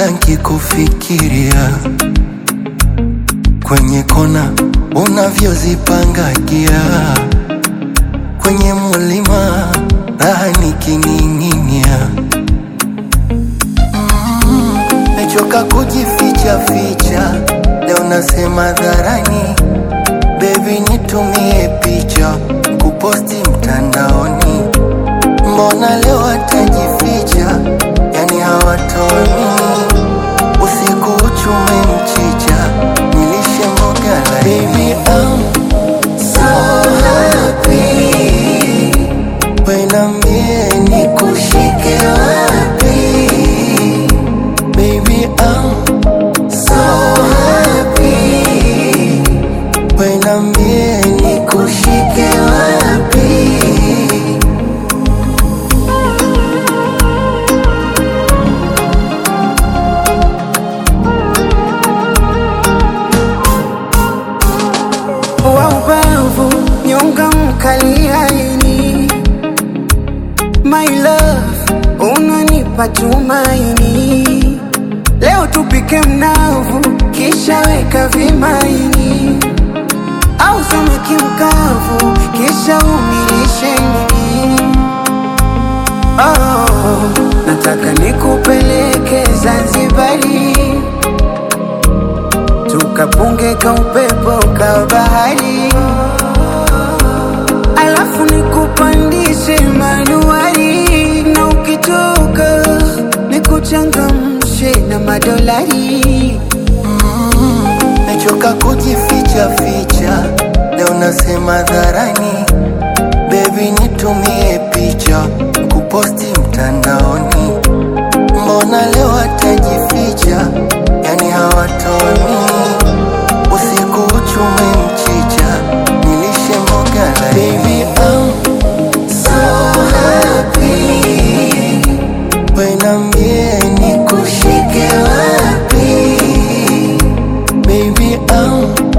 nkikufikiria kwenye kona unavyozipangagia kwenye mulima raha nikining'inia mm, mechoka kujificha ficha leo nasema dharani bebi nitumie picha kuposti mtandaoni mbona leo atajificha yani hawatoni usiku uchume mchicha nilishe mboga Baby, I'm so happy Wenambie nikushike wapi Baby, I'm so happy Wenambie nikushike wapi wa ubavu nyonga mkali haini my love unanipa tumaini leo tupike mnavu kisha weka vimaini au samaki mkavu kisha umilishe nini oh, nataka nikupeleke Zanzibari tukapunge ka upepo ka bahari, alafu nikupandishe manuari, na ukitoka nikuchangamshe na madolari. Mechoka kujificha ficha, leo nasema dharani, bebi nitumie picha kuposti mtandaoni. Mbona leo atajificha, yani hawatoni. Usiku uchume mchicha, nilishe mboga la Baby, I'm so happy, wenambie nikushike wapi Baby, I'm